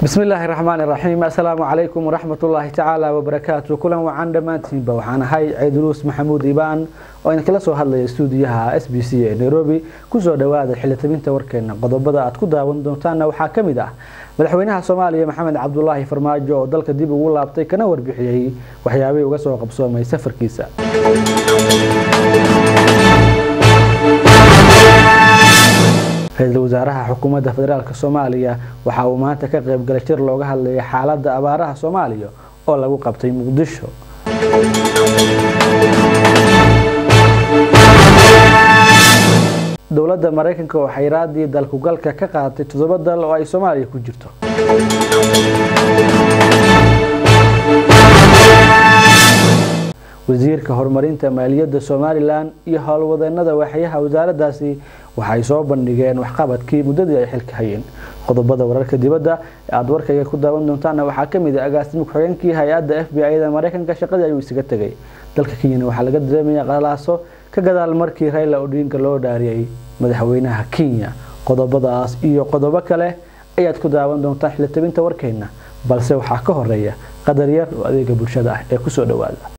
bismi illaahi raxmaan iraxiim assalaamu calaykum waraxmatullaahi tacaala wabarakaatu kulan wacan dhammaantiinba waxaan ahay ciiduruus maxamuud ibaan oo idinkala soo hadlaya stuudiyaha s b c ee nairobi kusoo dhawaada xilitabinta warkeena qodobada aad ku daawan doontaanna waxaa ka mid ah madaxweynaha soomaaliya maxamed cabdulaahi farmaajo oo dalka dib ugu laabtay kana warbixiyey waxyaabihii uga soo qabsoomay safarkiisa ra-iisul wasaaraha xukuumadda federaalk soomaaliya waxa uu maanta ka qaybgalay shir looga hadlayay xaaladda abaaraha soomaaliya oo lagu qabtay muqdisho dowladda maraykanka oo xayraadii dalkugalka ka qaadatay toddoba dal oo ay soomaaliya ku jirto wasiirka horumarinta maaliyadda somalilan iyo howlwadeenada waxyaha wasaaraddaasi waxay soo bandhigeen waxqabadkii muddadii ay xilka hayeen qodobada wararka dibadda ee aada warkayga ku daawan doontaana waxaa kamid ah agaasimo ku-xigeenkii hay-adda f b i-da maraykanka shaqadii ayuu isaga tegay dalka kenyana waxaa laga dareemaya qalaaso ka gadaal markii rayla odhiinka loo dhaariyay madaxweynaha kenya qodobadaas iyo qodobo kale ayaad ku daawan doontaan xilitabinta warkeena balse waxaa ka horeeya qadar yar oo adeega bulshada ah ee kusoo dhawaada